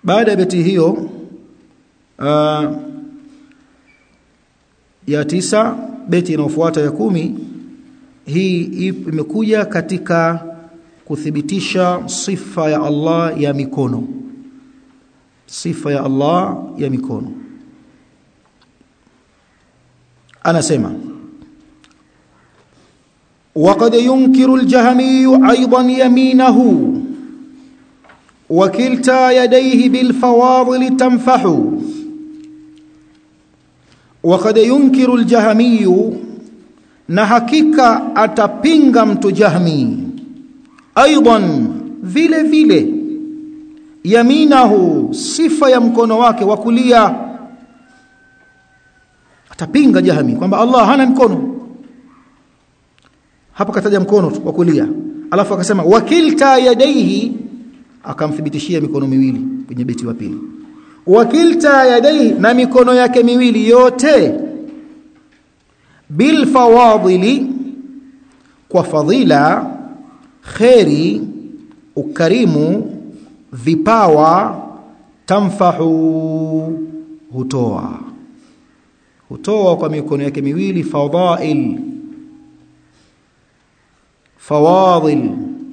baada ya beti hiyo uh, ya tisa beti inayofuata ya kumi hii imekuja katika kuthibitisha sifa ya Allah ya mikono sifa ya Allah ya mikono anasema وقد ينكر الجهمي أيضا يمينه وكلتا يديه بالفواضل تنفح وقد ينكر الجهمي na hakika atapinga mtu jahmi aidan vile vile yaminahu sifa ya mkono wake wa kulia atapinga jahmi kwamba Allah hana mkono hapa kataja mkono wa kulia alafu akasema wakilta yadaihi akamthibitishia mikono miwili kwenye beti wa pili wakilta yadaihi na mikono yake miwili yote bil fawadili kwa fadhila kheri ukarimu vipawa tamfahu hutoa hutoa kwa mikono yake miwili fadail fawadil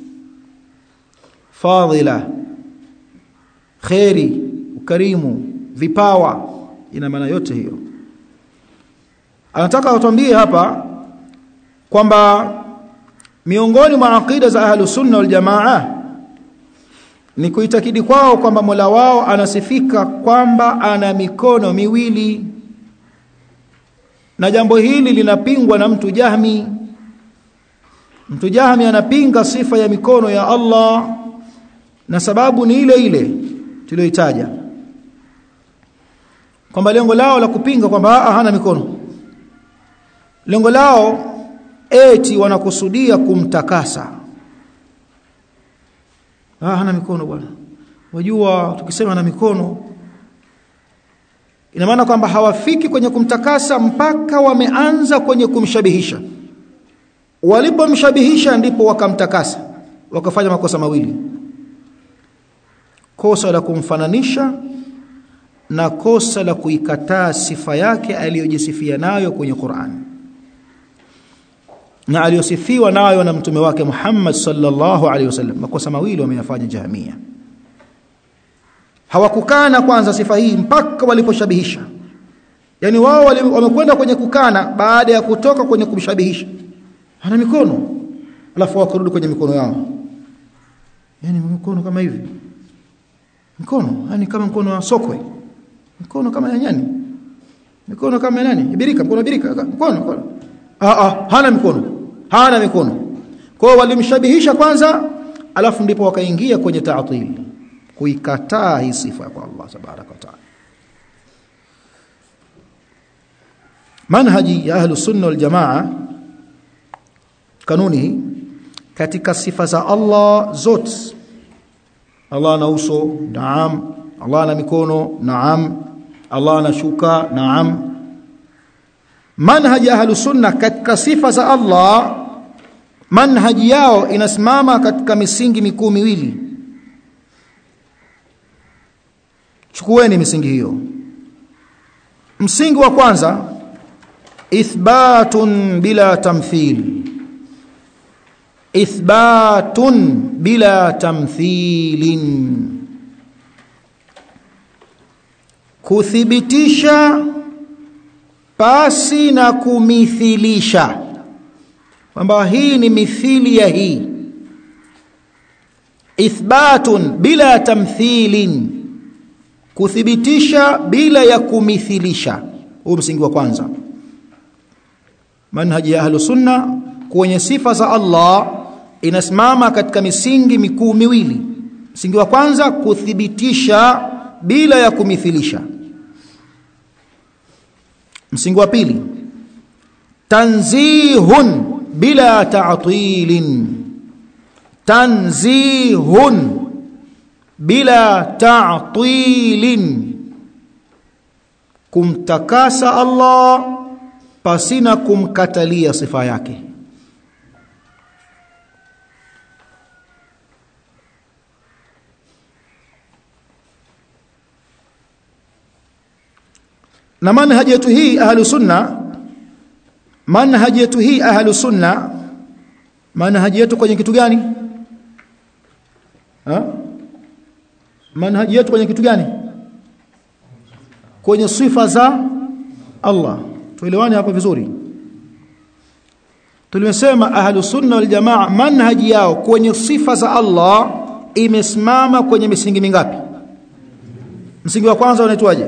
fadila kheri ukarimu vipawa ina maana yote hiyo anataka atuambie hapa kwamba miongoni mwa aqida za ahlus sunna wal jamaa ni kuitakidi kwao kwamba Mola wao anasifika kwamba ana mikono miwili na jambo hili linapingwa na mtu Jahmi mtu Jahmi anapinga sifa ya mikono ya Allah na sababu ni ile ile tuliyoitaja kwamba lengo lao la kupinga kwamba hana mikono lengo lao eti wanakusudia kumtakasa ah hana mikono bwana wajua tukisema na mikono ina maana kwamba hawafiki kwenye kumtakasa mpaka wameanza kwenye kumshabihisha walipomshabihisha ndipo wakamtakasa wakafanya makosa mawili kosa la kumfananisha na kosa la kuikataa sifa yake aliyojisifia nayo kwenye Qur'an na aliyosifiwa nayo na mtume wake Muhammad sallallahu alaihi wasallam makosa mawili wameyafanya jahamia hawakukana kwanza sifa hii mpaka waliposhabihisha yani wao wamekwenda kwenye kukana baada ya kutoka kwenye kumshabihisha ana mikono alafu wakarudi kwenye mikono yao yani mikono kama hivi mikono yani kama mkono wa sokwe mikono kama ya nyani mikono kama ya nani ibirika mkono ibirika mkono mkono ah ah hana mikono hana mikono kwa hiyo walimshabihisha kwanza alafu ndipo wakaingia kwenye ta'til kuikataa hii sifa kwa Allah tabaraka wa taala manhaji ya ahlu sunna wal jamaa kanuni katika sifa za Allah zote Allah ana uso naam Allah ana mikono naam Allah ana shuka naam manhaji ahlu sunna katika sifa za Allah manhaji yao inasimama katika misingi mikuu miwili chukueni misingi hiyo msingi wa kwanza ithbatun bila tamthil ithbatun bila tamthilin kuthibitisha pasi na kumithilisha kwamba hii ni mithili ya hii ithbatun bila tamthilin kuthibitisha bila ya kumithilisha huu msingi wa kwanza manhaji ya ahlu sunna kwenye sifa za Allah inasimama katika misingi mikuu miwili msingi wa kwanza kuthibitisha bila ya kumithilisha msingi wa pili tanzihun bila ta'tilin tanzihun bila ta'tilin kumtakasa Allah pasina kumkatalia sifa yake na manhaji yetu hii ahlu sunna manhaji yetu hii ahlu sunna manhaji yetu kwenye kitu gani ha? manhaji yetu kwenye kitu gani kwenye sifa za Allah tuelewane hapa vizuri tulimesema ahlu sunna wal jamaa manhaji yao kwenye sifa za Allah imesimama kwenye misingi mingapi msingi wa kwanza unaitwaje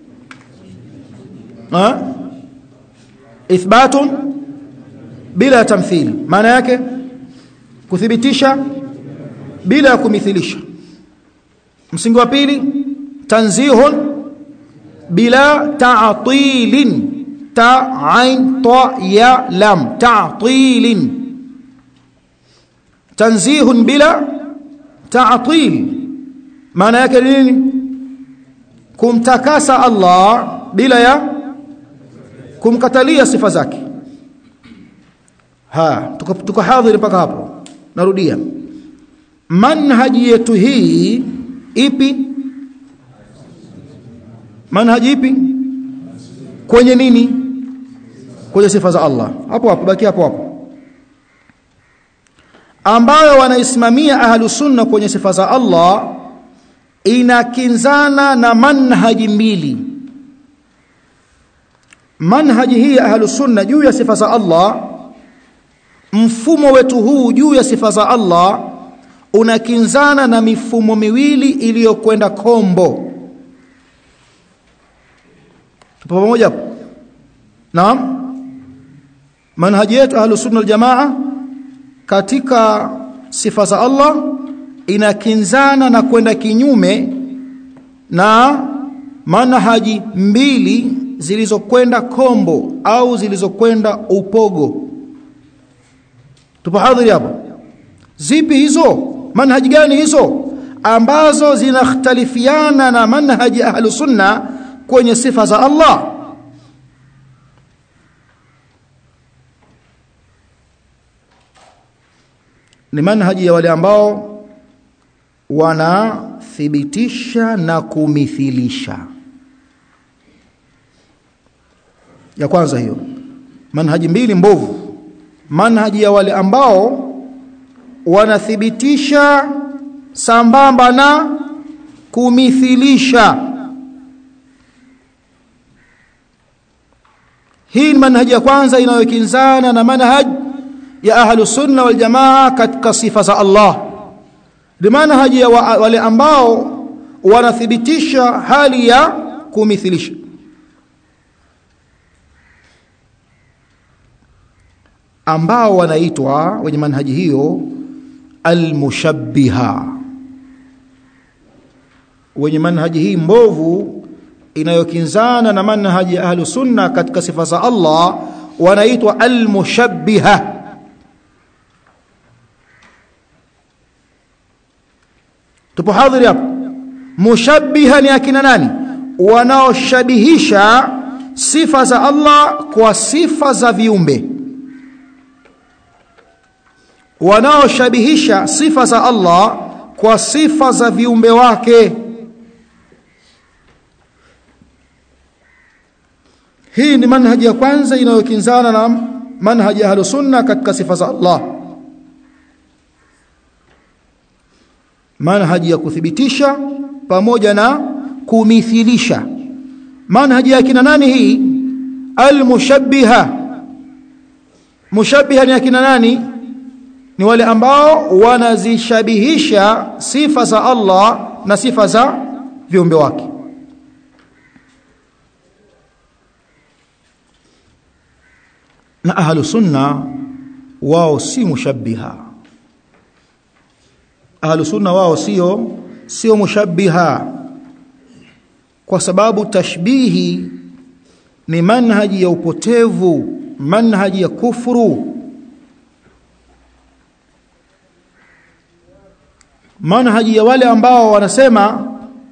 ha ithbatun bila tamthili maana yake kuthibitisha bila kumithilisha msingi wa pili tanzihun bila ta'tilin ta ain ta ya lam ta'tilin tanzihun bila ta'til maana yake nini kumtakasa Allah bila ya kumkatalia sifa zake ha tuko, tuko hadhiri mpaka hapo narudia manhaji yetu hii ipi manhaji ipi kwenye nini kwenye sifa za Allah hapo hapo baki hapo hapo ambayo wanaisimamia ahlu sunna kwenye sifa za Allah inakinzana na manhaji mbili manhaji hii ya ahlu sunna juu ya sifa za Allah mfumo wetu huu juu ya sifa za Allah unakinzana na mifumo miwili iliyokwenda kombo tupo pamoja hapo naam manhaji yetu ahlu sunna aljamaa katika sifa za Allah inakinzana na kwenda kinyume na manhaji mbili zilizokwenda kombo au zilizokwenda upogo tupo hadhiri hapo zipi hizo manhaji gani hizo ambazo zinakhtalifiana na manhaji ahlu sunna kwenye sifa za Allah ni manhaji ya wale ambao wanathibitisha na kumithilisha ya kwanza hiyo manhaji mbili mbovu manhaji ya wale ambao wanathibitisha sambamba na kumithilisha hii ni manhaji ya kwanza inayokinzana na manhaji ya ahlu sunna wal jamaa katika sifa za Allah ni manhaji ya wa, wale ambao wanathibitisha hali ya kumithilisha ambao wanaitwa wenye manhaji hiyo almushabbiha wenye manhaji hii mbovu inayokinzana na manhaji ya ahlu sunna katika sifa za Allah wanaitwa almushabbiha tupo hadhiri hapo mushabbiha ni akina nani wanaoshabihisha sifa za Allah kwa sifa za viumbe wanaoshabihisha sifa za Allah kwa sifa za viumbe wake hii ni manhaji ya kwanza inayokinzana na manhaji ya sunna katika sifa za Allah manhaji ya kuthibitisha pamoja na kumithilisha manhaji ya kina nani hii almushabbiha mushabbiha ni akina nani ni wale ambao wanazishabihisha sifa za Allah na sifa za viumbe wake na ahlu sunna wao si mushabbiha ahlu sunna wao sio sio mushabbiha kwa sababu tashbihi ni manhaji ya upotevu manhaji ya kufuru manhaji ya wale ambao wanasema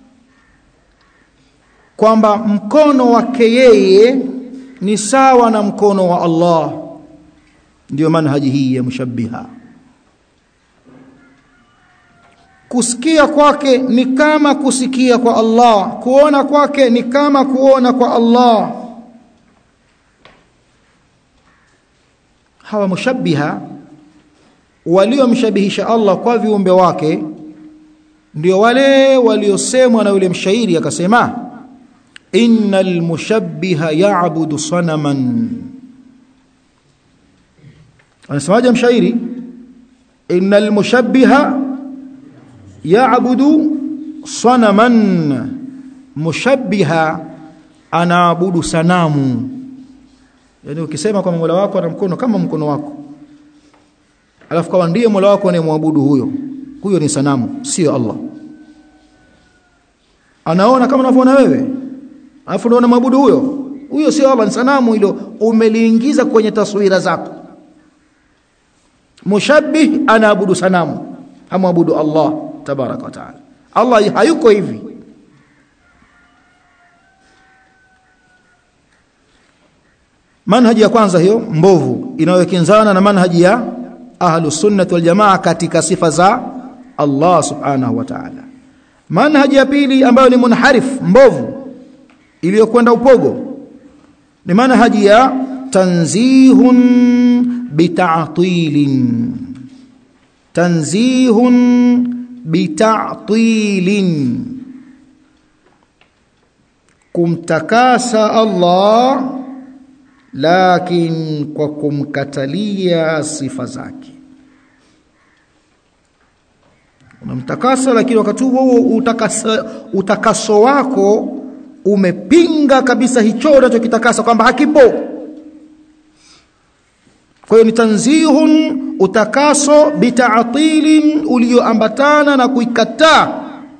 kwamba mkono wake yeye ni sawa na mkono wa Allah ndio manhaji hii ya mushabbiha kusikia kwake ni kama kusikia kwa Allah kuona kwake ni kama kuona kwa Allah hawa mushabbiha waliomshabihisha Allah kwa viumbe wake ndio wale waliosemwa na yule mshairi akasema innal mushabbiha ya'budu sanaman anasemaje mshairi innal mushabbiha ya'budu sanaman mushabbiha anaabudu sanamu yani ukisema kwa Mola wako ana mkono kama mkono wako alafu kama ndiye Mola wako anayemwabudu huyo huyo ni sanamu sio Allah anaona kama unavyoona wewe alafu ndio unamwabudu huyo huyo sio Allah ni sanamu hilo umeliingiza kwenye taswira zako mushabbih anaabudu sanamu hamwabudu Allah tabaraka wa taala Allah hayuko hivi manhaji ya kwanza hiyo mbovu inayokinzana na manhaji ya ahlus sunnah wal jamaa katika sifa za Allah subhanahu wa ta'ala manhaji ya pili ambayo ni munharif mbovu iliyokwenda upogo ni manhaji ya tanzihun bita'tilin tanzihun bita'tilin kumtakasa Allah lakin kwa kumkatalia sifa zake unamtakasa lakini wakati huo utakaso, utakaso wako umepinga kabisa hicho unachokitakasa kwamba hakipo kwa hiyo ni tanzihun utakaso bitaatilin ulioambatana na kuikataa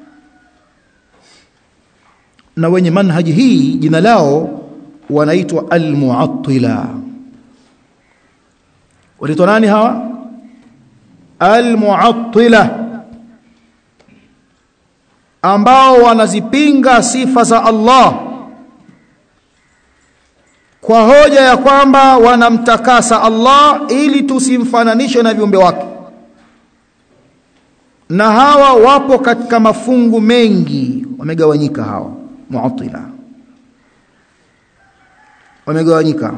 na wenye manhaji hii jina lao wanaitwa almuattila wanaitwa nani hawa almuattila ambao wanazipinga sifa za Allah kwa hoja ya kwamba wanamtakasa Allah ili tusimfananishe na viumbe wake na hawa wapo katika mafungu mengi wamegawanyika hawa muattila wamegawanyika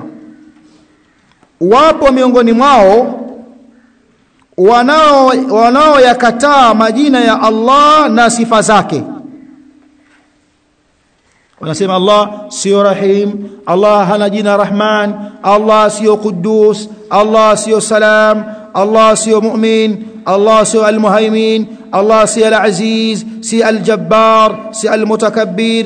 wapo miongoni mwao wanao wanaoyakataa majina ya Allah na sifa zake wanasema Allah sio rahim Allah hana jina rahman Allah sio quddus Allah sio salam Allah sio mu'min Allah sio almuhaimin Allah sio alaziz si aljabbar si almutakabbir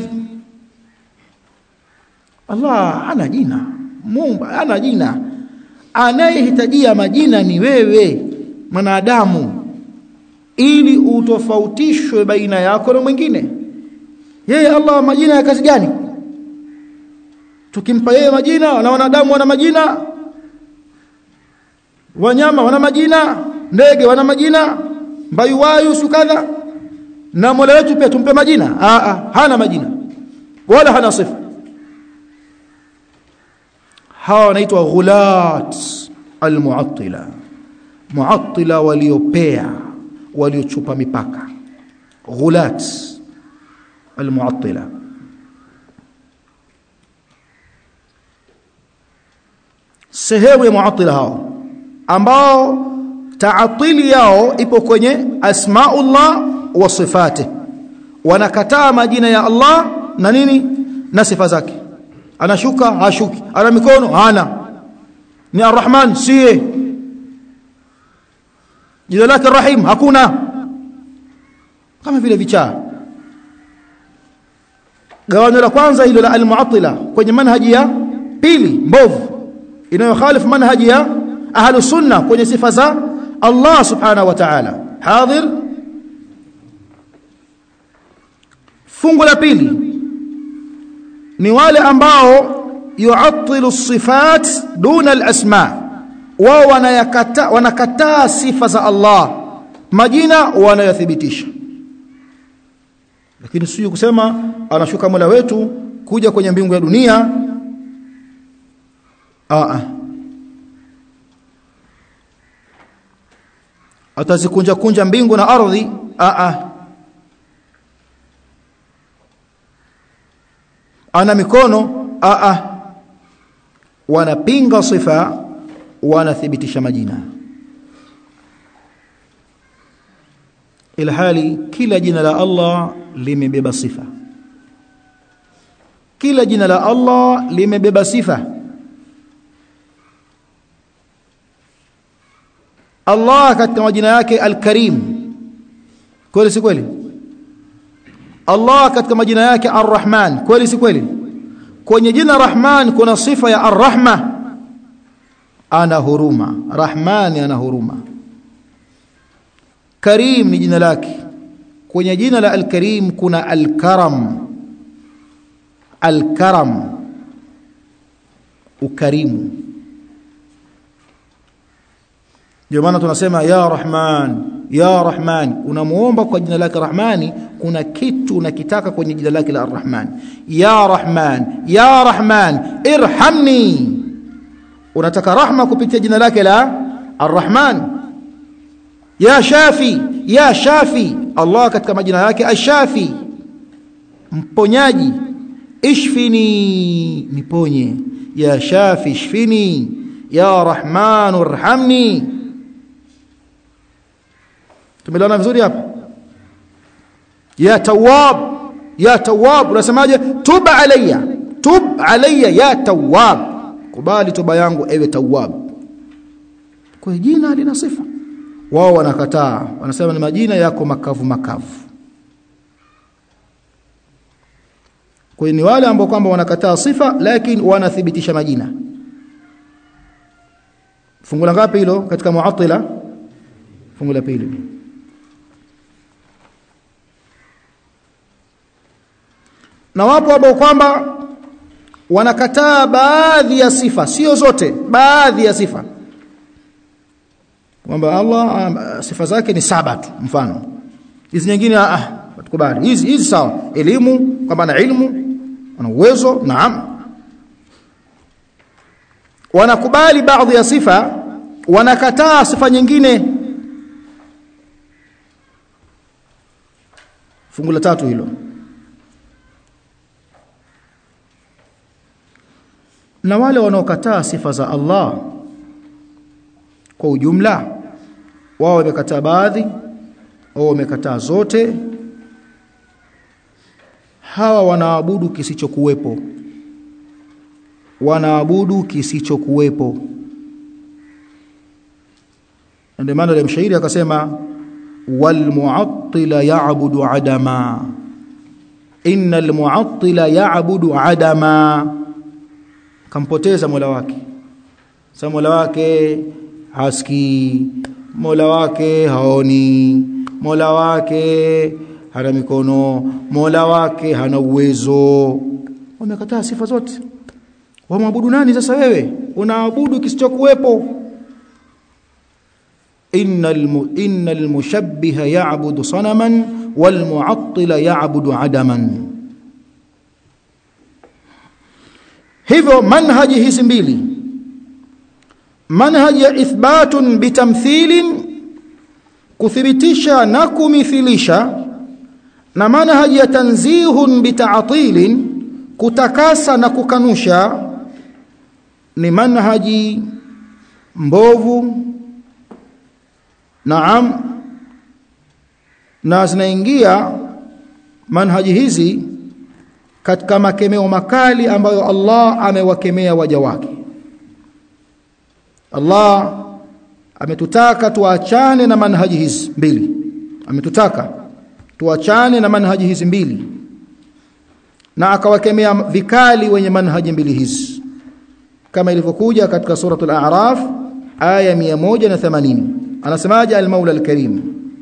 Allah ana jina Mungu ana jina anayehitajia majina ni wewe mwanadamu ili utofautishwe baina yako na mwingine yeye Allah majina ya kazi gani tukimpa yeye majina na wanadamu wana majina wanyama wana majina ndege wana majina mbayuwayu sukadha na Mola wetu pia tumpe majina Aa, hana majina wala hana sifa hawa wanaitwa ghulat almuattila muattila waliopea waliochupa mipaka ghulat almuattila sehemu ya muattila hao ambao taatili yao ipo kwenye asmaullah wa sifati wanakataa majina ya Allah na nini na sifa zake anashuka hashuki ana mikono hana ni arrahman siye jina lake rahim hakuna kama vile vichaa gawanyo la kwanza hilo la almuattila kwenye manhaji ya pili mbovu inayokhalifu manhaji ya ahlu sunna kwenye sifa za Allah subhanahu wa ta'ala hadhir fungu la pili ni wale ambao yuattilu sifat duna alasma wao wanayakataa wanakataa sifa za Allah majina wanayothibitisha lakini sio kusema anashuka Mola wetu kuja kwenye mbingu ya dunia a atazikunja kunja mbingu na ardhi a a ana mikono a a wanapinga sifa wanathibitisha majina ilhali kila jina la Allah limebeba sifa kila jina la Allah limebeba sifa Allah katika majina yake Al-Karim kweli si kweli Allah katika majina yake Ar-Rahman kweli si kweli kwenye jina Rahman kuna sifa ya Ar-Rahma ana huruma Rahmani ana huruma Karim ni jina lake kwenye jina la Al-Karim kuna Al-Karam Al-Karam ukarimu ndio maana tunasema ya Rahman ya Rahman unamuomba kwa jina lake Rahmani kuna kitu unakitaka kwenye jina lake la Rahman ya Rahman ya Rahman irhamni unataka rahma kupitia jina lake la Ar-Rahman ya Shafi ya Shafi Allah katika majina yake Ashafi mponyaji ishfini niponye ya Shafi ishfini ya Rahman irhamni tumelana vizuri hapa ya tawwab ya tawwab unasemaje tub alayya tub alayya ya tawwab kubali toba yangu ewe tawwab kwa jina lina sifa wao wanakataa wanasema ni majina yako makavu makavu kwa hiyo ni wale ambao kwamba wanakataa sifa lakini wanathibitisha majina fungu la ngapi hilo katika muattila fungu la pili na wapo ambao kwamba wanakataa baadhi ya sifa sio zote baadhi ya sifa kwamba Allah sifa zake ni saba tu mfano hizi nyingine ah tukubali hizi hizi sawa elimu kwamba ana ilmu ana uwezo naam wanakubali baadhi ya sifa wanakataa sifa nyingine fungu la tatu hilo na wale wanaokataa sifa za Allah kwa ujumla wao wamekataa baadhi au wamekataa zote hawa wanaabudu kisichokuwepo wanaabudu kisichokuwepo ndio maana ile mshairi akasema wal mu'attila ya'budu adama innal mu'attila ya'budu adama kampoteza Mola wake sasa Mola wake haski Mola wake haoni Mola wake hana mikono Mola wake hana uwezo wamekataa sifa zote wamwabudu nani sasa wewe unaabudu kisichokuwepo innal innal mushabbiha ya'budu sanaman wal mu'attila ya'budu adaman hivyo manhaji hizi mbili manhaji ya ithbatun bitamthilin kuthibitisha na kumithilisha na manhaji ya tanzihun bita'tilin kutakasa na kukanusha ni manhaji mbovu naam na zinaingia manhaji hizi katika makemeo makali ambayo Allah amewakemea waja wake Allah ametutaka tuachane na manhaji hizi mbili ametutaka tuachane na manhaji hizi mbili na akawakemea vikali wenye manhaji mbili hizi kama ilivyokuja katika suratul a'raf aya 180 anasemaje al-maula al-karim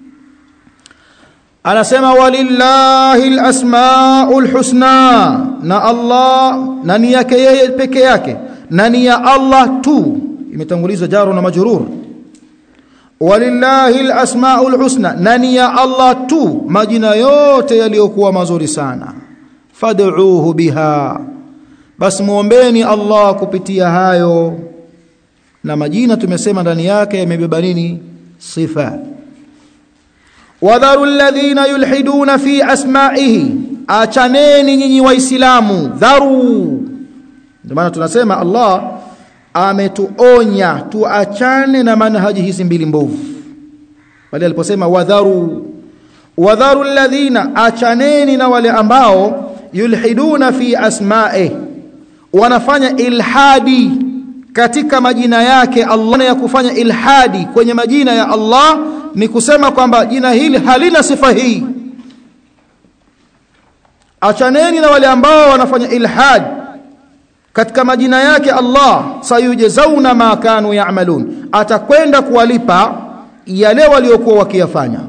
anasema walillahi alasmaul husna na Allah na ni yake yeye peke yake na ni ya Allah tu imetangulizwa jaru na majrur walillahi alasmaul husna na ni ya Allah tu majina yote yaliyokuwa mazuri sana fad'uuhu biha bas muombeni Allah kupitia hayo na majina tumesema ndani yake yamebeba nini sifa wadharu alladhina yulhiduna fi asma'ihi achaneni nyinyi waislamu dharu ndio maana tunasema Allah ametuonya tuachane na manhaji hizi mbili mbovu pale aliposema wadharu wadharu alladhina achaneni na wale ambao yulhiduna fi asma'i wanafanya ilhadi katika majina yake Allah ya kufanya ilhadi kwenye majina ya Allah ni kusema kwamba jina hili halina sifa hii achaneni na wale ambao wanafanya ilhad katika majina yake Allah sayujazauna ma kanu ya'malun atakwenda kuwalipa yale waliokuwa wakiyafanya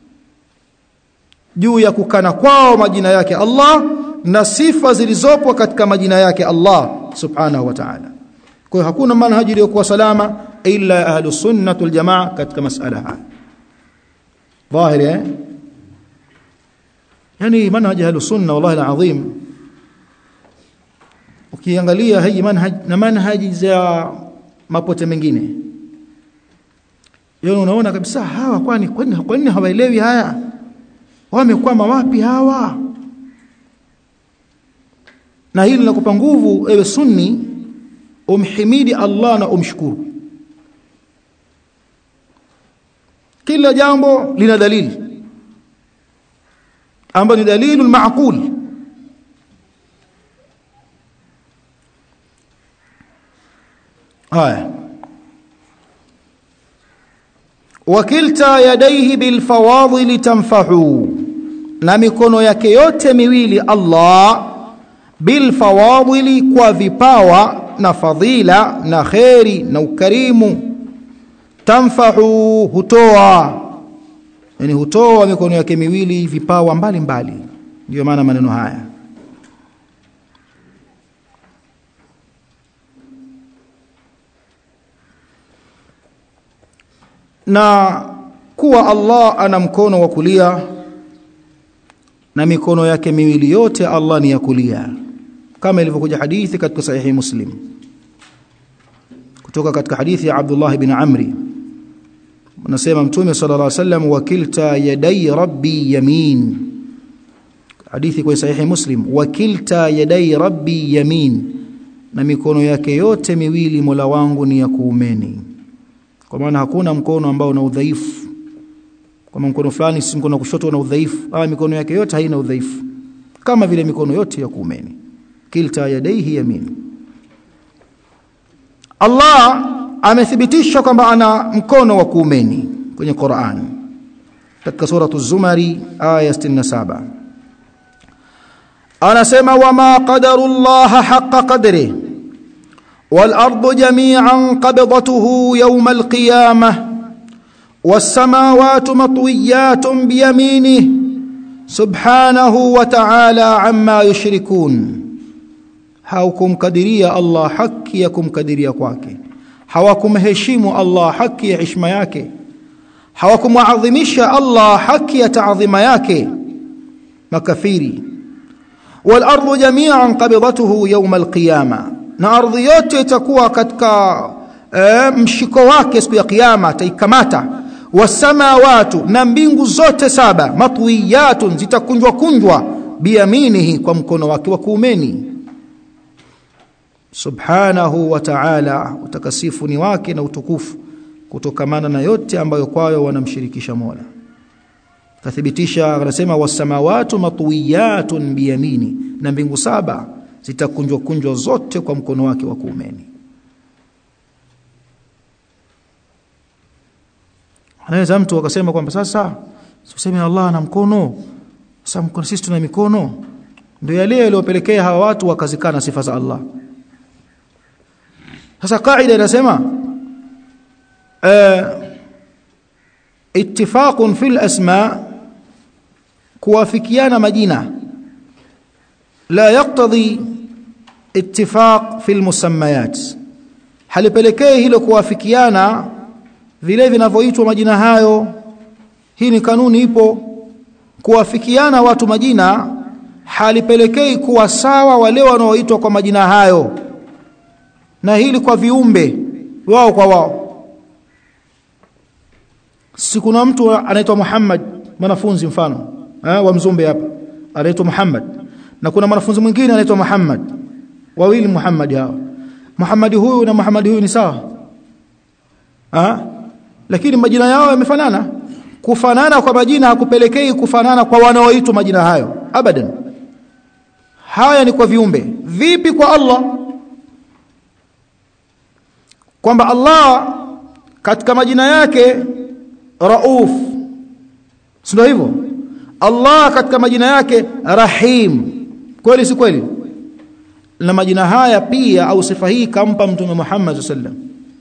juu ya kukana kwao majina yake Allah na sifa zilizopo katika majina yake Allah subhanahu wa ta'ala kwa hiyo hakuna manhaji iliyokuwa salama illa ahlus sunnah wal jamaa katika masala haya dhahiri eh yani manhaji ahlus sunna wallahi alazim ukiangalia hii manhaj na manhaji za mapote mengine yeye unaona kabisa hawa kwani kwani kwani hawaelewi haya wamekwama wapi hawa na hili linakupa nguvu ewe sunni umhimidi Allah na umshukuru kila jambo lina dalili ambayo ni dalilu maaqul haya wakilta yadaihi bilfawadhili tanfahu na mikono yake yote miwili Allah bilfawadhili kwa vipawa na fadhila na kheri na ukarimu tanfahu hutoa yani hutoa mikono yake miwili vipawa mbalimbali ndio maana maneno haya na kuwa Allah ana mkono wa kulia na mikono yake miwili yote Allah ni ya kulia kama ilivyokuja hadithi katika sahihi Muslim kutoka katika hadithi ya Abdullah ibn Amri anasema mtume sallallahu alaihi wasallam wakilta yadai rabbi yamin hadithi kwa sahihi Muslim wakilta yadai rabbi yamin na mikono yake yote miwili Mola wangu ni ya kuumeni kwa maana hakuna mkono ambao una udhaifu kama mkono fulani si mkono kushoto una udhaifu ah mikono yake yote haina udhaifu kama vile mikono yote ya kuumeni kilta yadaihi yamin Allah amethibitisha kwamba ana mkono wa kuumeni kwenye Qur'an katika suratu Zumari aya 67 anasema wama qadarullaha haqqa qadrihi والأرض جميعا قبضته يوم القيامة والسماوات مطويات بيمينه سبحانه وتعالى عما يشركون hawakumkadiria Allah haki ya kumkadiria kwake hawakumheshimu Allah haki ya heshima yake hawakumuadhimisha Allah haki ya taadhima yake makafiri wal ardu jami'an qabidatuhu yawm al qiyamah na ardhi yote itakuwa katika e, mshiko wake siku ya kiyama taikamata wasamawatu na mbingu zote saba matwiyatun zitakunjwa kunjwa biyaminihi kwa mkono wake wa kuumeni subhanahu wa ta'ala utakasifu ni wake na utukufu kutokamana na yote ambayo kwayo wanamshirikisha Mola kathibitisha anasema wasamawatu matwiyatun biyamini na mbingu saba zitakunjwa kunjwa zote kwa mkono wake wa kuumeni anaweza mtu akasema kwamba sasa tuseme Allah ana mkono sasa mkono sisi tuna mikono ndio yale yaliyopelekea hawa watu wakazikana sifa za Allah sasa kaida inasema ittifaqun fil asma kuwafikiana majina la yaqtadi ittifaq fil musammayat halipelekei hilo kuwafikiana vile vinavyoitwa majina hayo hii ni kanuni ipo kuwafikiana watu majina halipelekei kuwa sawa wale wanaoitwa kwa majina hayo na hili kwa viumbe wao kwa wao si kuna mtu anaitwa Muhammad mwanafunzi mfano eh, wa mzumbe hapa anaitwa Muhammad na kuna mwanafunzi mwingine anaitwa Muhammad wawili Muhammad hao Muhammad huyu na Muhammad huyu ni sawa ah lakini majina yao yamefanana kufanana kwa majina hakupelekei kufanana kwa wanaoitwa majina hayo abadan haya ni kwa viumbe vipi kwa Allah kwamba Allah katika majina yake Rauf si ndio hivyo Allah katika majina yake Rahim kweli si kweli na majina haya pia au sifa hii kampa mtume Muhammad sallam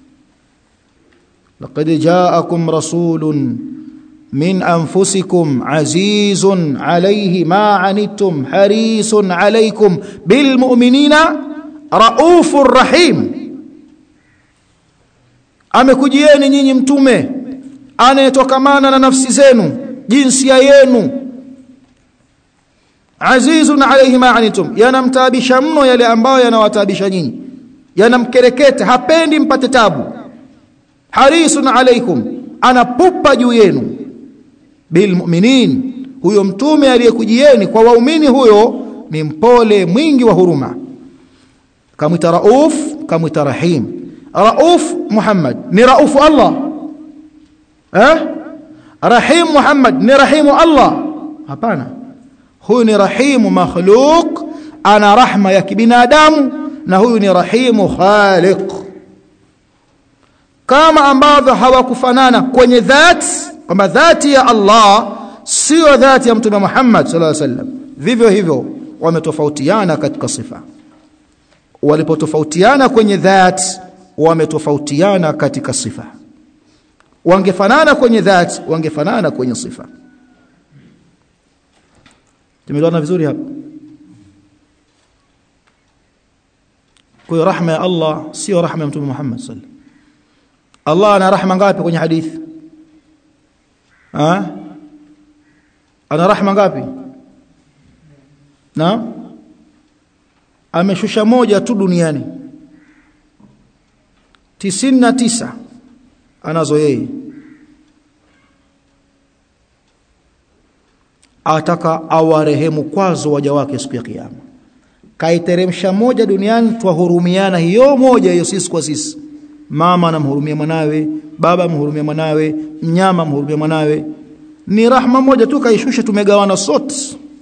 laqad ja'akum rasulun min anfusikum azizun alayhi ma anittum harisun alaykum bil mu'minina raufur rahim amekujieni nyinyi mtume anayetokamana na nafsi zenu jinsia yenu azizun alayhi ma anitum yanamtaabisha mno yale ambayo yanawataabisha nyinyi yanamkereketa hapendi mpate tabu harisun alaykum anapupa juu yenu bilmu'minin huyo mtume aliyekujieni kwa waumini huyo ni mpole mwingi wa huruma kamwita rauf kamwita rahim rauf muhammad ni raufu allah eh rahim muhammad ni rahimu allah hapana huyu ni rahimu makhluq ana rahma ya kibinadamu na huyu ni rahimu khaliq kama ambavyo hawakufanana kwenye dhati kwamba dhati ya Allah sio dhati ya mtume Muhammad sallallahu alaihi wasallam vivyo hivyo wametofautiana katika sifa walipotofautiana kwenye dhati wametofautiana katika sifa wangefanana kwenye dhati wangefanana kwenye sifa tumeelewana vizuri hapa kwa rahma ya Allah sio rahma ya mtume Muhammad sallallahu Allah ana rahma ngapi kwenye hadithi ha? ana rahma ngapi na ameshusha moja tu duniani tisini na tisa anazo yeye ataka awarehemu kwazo waja wake siku ya kiyama kaiteremsha moja duniani twahurumiana hiyo moja hiyo sisi kwa sisi mama anamhurumia mwanawe baba amhurumia mwanawe mnyama amhurumia mwanawe ni rahma moja tu kaishusha tumegawana sote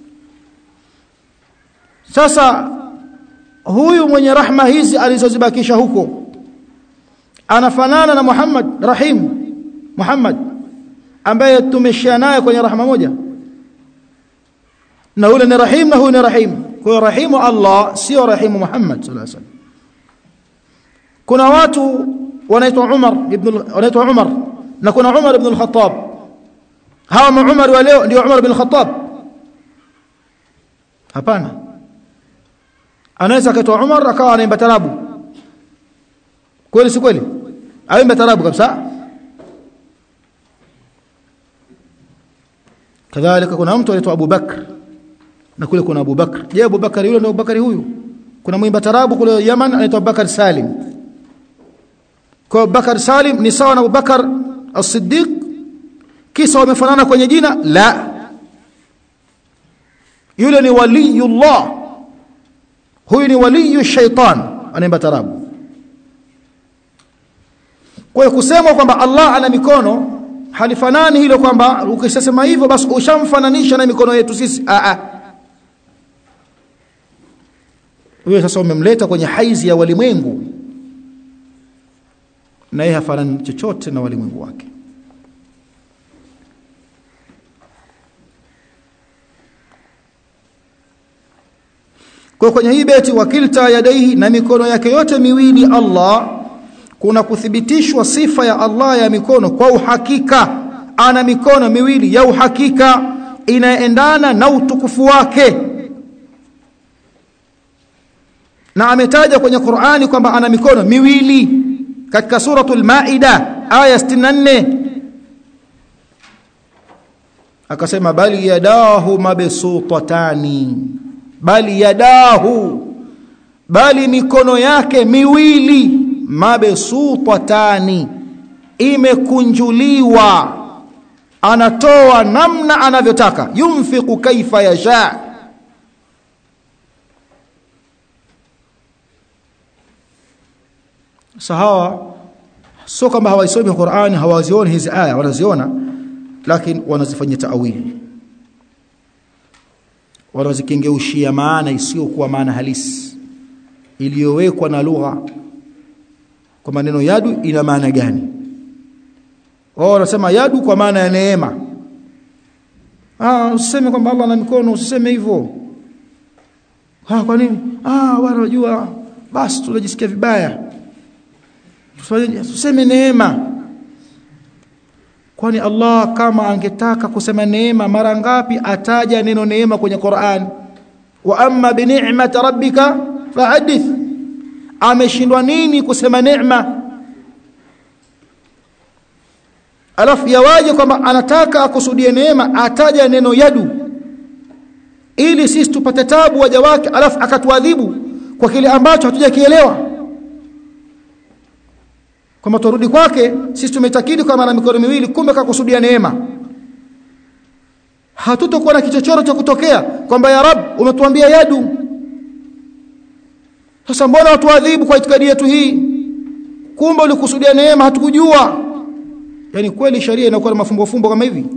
sasa huyu mwenye rahma hizi alizozibakisha huko anafanana na Muhammad Rahim Muhammad ambaye tumeshia naye kwenye rahma moja na yule ni Rahim na huyu ni Rahim kwa hiyo rahimu Allah sio rahimu Muhammad sallallahu alaihi wasallam kuna watu wanaitwa Umar ibn wanaitwa Umar na kuna Umar ibn al-Khattab hawa Umar wa leo ndio Umar ibn al-Khattab hapana anaweza akaitwa Umar akawa anaimba tarabu kweli si kweli aimba tarabu kabisa kadhalika kuna mtu anaitwa Abu Bakr na kule kuna Abu Bakr je Abu Bakr yule ndio Abu Bakr huyu kuna mwimba tarabu kule Yaman anaitwa Bakar Salim kwa Bakar Salim ni sawa na Abu Bakar As-Siddiq kisa wamefanana kwenye jina la yule ni waliyullah huyu ni waliyu shaitan anaimba tarabu kwa hiyo kusema kwamba Allah ana mikono halifanani hilo kwamba ukisema hivyo basi ushamfananisha na mikono yetu sisi a a wewe sasa umemleta kwenye haizi ya walimwengu na yeye hafanani chochote na walimwengu wake kwa kwenye hii beti wakilta yadaihi na mikono yake yote miwili Allah kuna kuthibitishwa sifa ya Allah ya mikono kwa uhakika ana mikono miwili ya uhakika inaendana na utukufu wake na ametaja kwenye Qur'ani kwamba ana mikono miwili katika suratul Maida aya 64 akasema bali yadahu mabsutatani bali yadahu bali mikono yake miwili mabsutatani imekunjuliwa anatoa namna anavyotaka yunfiqu kaifa yasha sahawa sio kama hawaisomi Qur'ani hawazioni hizi aya wanaziona lakini wanazifanyia taawili wanazikengeushia maana isiyokuwa maana halisi iliyowekwa na lugha kwa maneno yadu ina maana gani wao wanasema yadu kwa maana ya neema ah usiseme kwamba Allah ana mikono usiseme hivyo ah kwa nini ah wala unajua basi tunajisikia vibaya tuseme neema kwani Allah kama angetaka kusema neema mara ngapi ataja neno neema kwenye Qur'an wa amma bi ni'mati rabbika fahadith ameshindwa nini kusema neema alafu yawaje kwamba anataka akusudie neema ataja neno yadu ili sisi tupate tabu waja wake alafu akatuadhibu kwa kile ambacho hatujakielewa kwamba turudi kwake sisi tumetakidi kwa mara mikono miwili kumbe kakusudia neema hatutokuwa na kichochoro cha kutokea kwamba ya rab umetuambia yadu sasa mbona watuadhibu kwa itikadi yetu hii kumbe ulikusudia neema hatukujua yani kweli sharia inakuwa na mafumbo fumbo kama hivi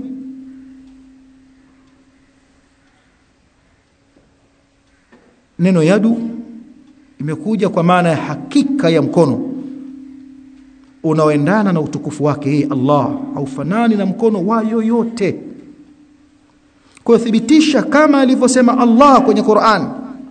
neno yadu imekuja kwa maana ya hakika ya mkono unaoendana na utukufu wake yeye Allah haufanani na mkono wa yoyote kwa thibitisha kama alivyosema Allah kwenye Qur'an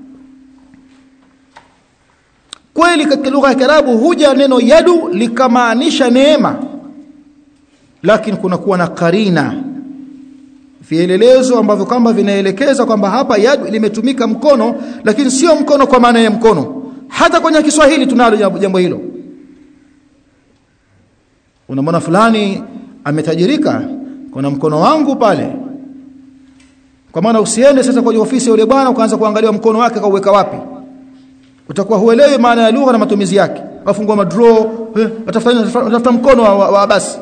kweli katika lugha ya Kiarabu huja neno yadu likamaanisha neema lakini kuna kuwa na karina vielelezo ambavyo kwamba vinaelekeza kwamba hapa yadu limetumika mkono lakini sio mkono kwa maana ya mkono hata kwenye Kiswahili tunalo jambo hilo unamwona fulani ametajirika kuna mkono wangu pale kwa maana usiende sasa kwenye ofisi ya yule bwana ukaanza kuangalia mkono wake kauweka wapi utakuwa huelewi maana ya lugha na matumizi yake afungua madraw eh, atafuta mkono wa, wa, wa basi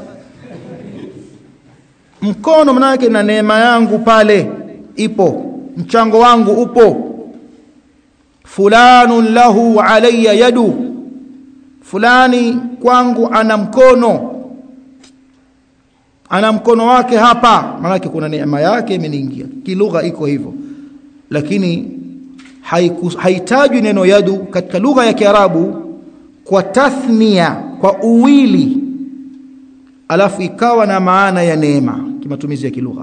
mkono maana yake na neema yangu pale ipo mchango wangu upo fulanun lahu alayya yadu fulani kwangu ana mkono ana mkono wake hapa maana kuna neema yake imeniingia kilugha iko hivyo lakini haitajwi neno yadu katika lugha ya Kiarabu kwa tathnia kwa uwili alafu ikawa na maana ya neema kimatumizi ya kilugha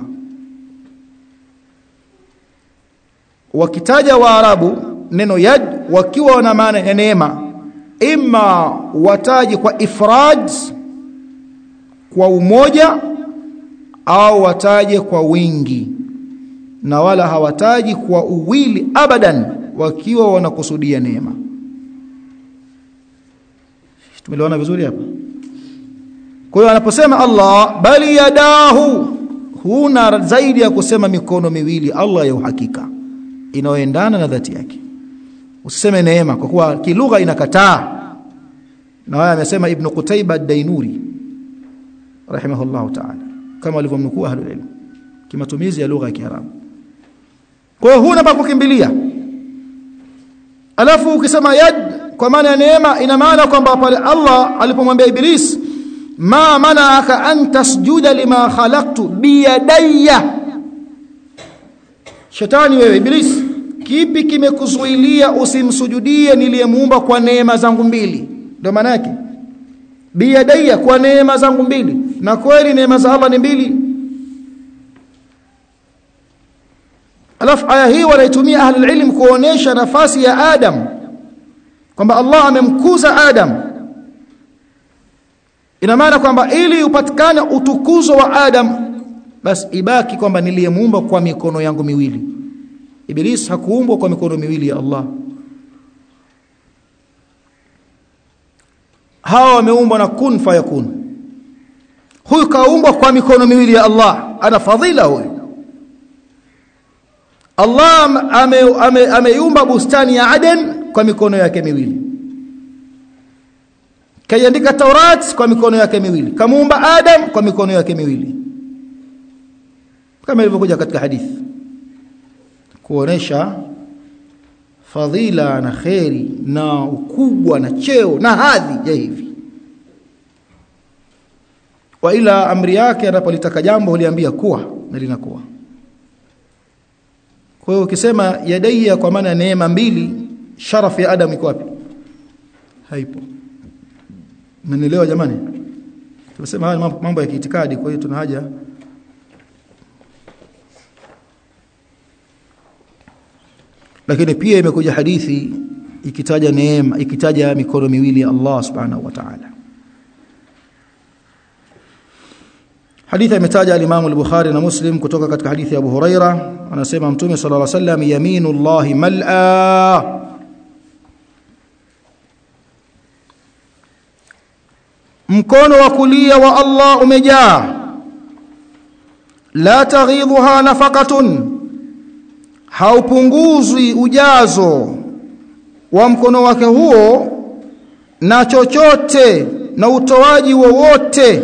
wakitaja waarabu neno yad wakiwa na maana ya neema imma wataji kwa ifrad kwa umoja au wataje kwa wingi na wala hawataji kwa uwili abadan wakiwa wanakusudia neema tumeelewana vizuri hapa kwa hiyo anaposema Allah bali yadahu huna zaidi ya kusema mikono miwili Allah ya uhakika inayoendana na dhati yake usiseme neema kwa kuwa kilugha inakataa na haya amesema ibn Qutayba ad-Dainuri rahimahullahu ta'ala kama walivyomnukuu ahlul ilm kimatumizi ya lugha ya Kiarabu kwa hiyo huna pa kukimbilia alafu ukisema yad kwa maana ya neema ina maana kwamba pale Allah alipomwambia Iblis ma mana'aka an tasjuda lima khalaqtu biyadayya shetani wewe Iblis kipi kimekuzuilia usimsujudie niliyemuumba kwa neema zangu mbili ndio maana yake biyadayya kwa neema zangu mbili na kweli neema za Allah ni mbili alafu aya hii wanaitumia ahli ilm kuonesha nafasi ya Adam kwamba Allah amemkuza Adam ina maana kwamba ili upatikane utukuzo wa Adam basi ibaki kwamba niliyemuumba kwa mikono yangu miwili Iblis hakuumbwa kwa mikono miwili ya Allah hawa wameumbwa na kun fayakun huyu kaumbwa kwa mikono miwili ya Allah ana fadhila huyu Allah ameiumba ame, ame bustani ya Aden kwa mikono yake miwili kaiandika Taurat kwa mikono yake miwili kamuumba Adam kwa mikono yake miwili kama ilivyokuja katika hadithi kuonesha fadhila na kheri na ukubwa na cheo na hadhi ya hivi wa ila amri yake anapolitaka jambo huliambia kuwa na linakuwa kwa hiyo ukisema yadaiya kwa maana neema mbili sharafu ya adam iko wapi haipo mmenielewa jamani tunasema haya mambo ya kiitikadi kwa hiyo tuna haja lakini pia imekuja hadithi ikitaja neema ikitaja mikono miwili ya Allah subhanahu wa ta'ala hadithi imetaja al-Imam al-Bukhari na Muslim kutoka katika hadithi ya Abu Huraira anasema mtume sallallahu alaihi wasallam yaminullahi mal'a mkono wa kulia wa Allah umejaa la taghidhuha nafaqatun haupunguzwi ujazo wa mkono wake huo na chochote na utoaji wowote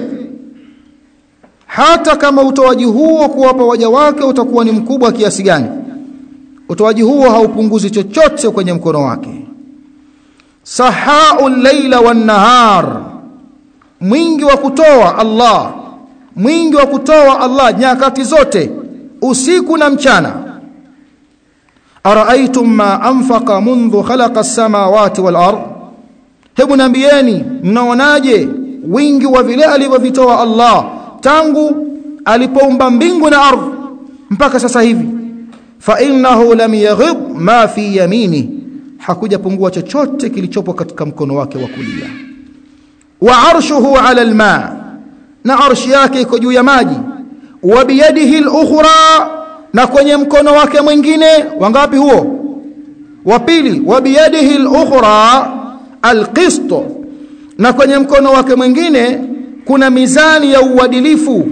hata kama utoaji huo kuwapa waja wake utakuwa ni mkubwa kiasi gani utoaji huo haupunguzi chochote kwenye mkono wake sahau laila wan nahar mwingi wa kutoa Allah mwingi wa kutoa Allah nyakati zote usiku na mchana araaitum ma anfaqa mundhu khalaqa as-samawati wal ard hebu nambieni mnaonaje wingi wa vile alivyovitoa Allah tangu alipoumba mbingu na ardhi mpaka sasa hivi fa innahu lam yaghib ma fi yamini hakuja pungua chochote kilichopo katika mkono wake wa kulia wa arshuhu ala alma na arshi yake iko juu ya maji wa biyadihi al-ukhra na kwenye mkono wake mwingine wangapi huo wa pili wa biyadihi al-ukhra al-qist na kwenye mkono wake mwingine kuna mizani ya uadilifu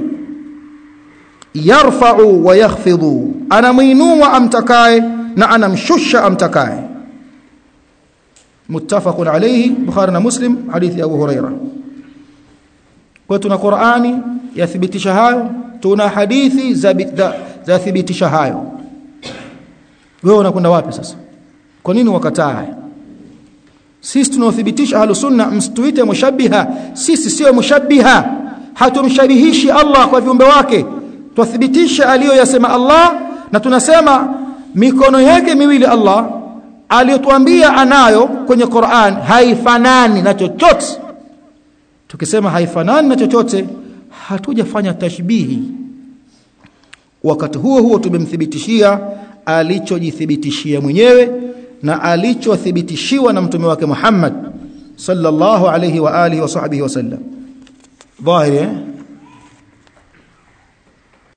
yarfa'u wa yakhfidhu anamuinua amtakaye na anamshusha amtakaye muttafaqun alayhi bukhari na muslim hadithi ya abu huraira kwa tuna qurani yathibitisha hayo tuna hadithi za za thibitisha hayo wewe unakwenda wapi sasa kwa nini wakataa haya sisi tunaothibitisha ahlus sunna msituite mushabbiha sisi sio mushabbiha hatumshabihishi Allah kwa viumbe wake twathibitisha aliyoyasema Allah na tunasema mikono yake miwili Allah aliyotuambia anayo kwenye Qur'an haifanani na chochote tukisema haifanani na chochote hatujafanya tashbihi wakati huo huo tumemthibitishia alichojithibitishia mwenyewe na alichothibitishiwa na mtume wake Muhammad sallallahu alayhi wa alihi wa sahbihi wasallam dhahiri eh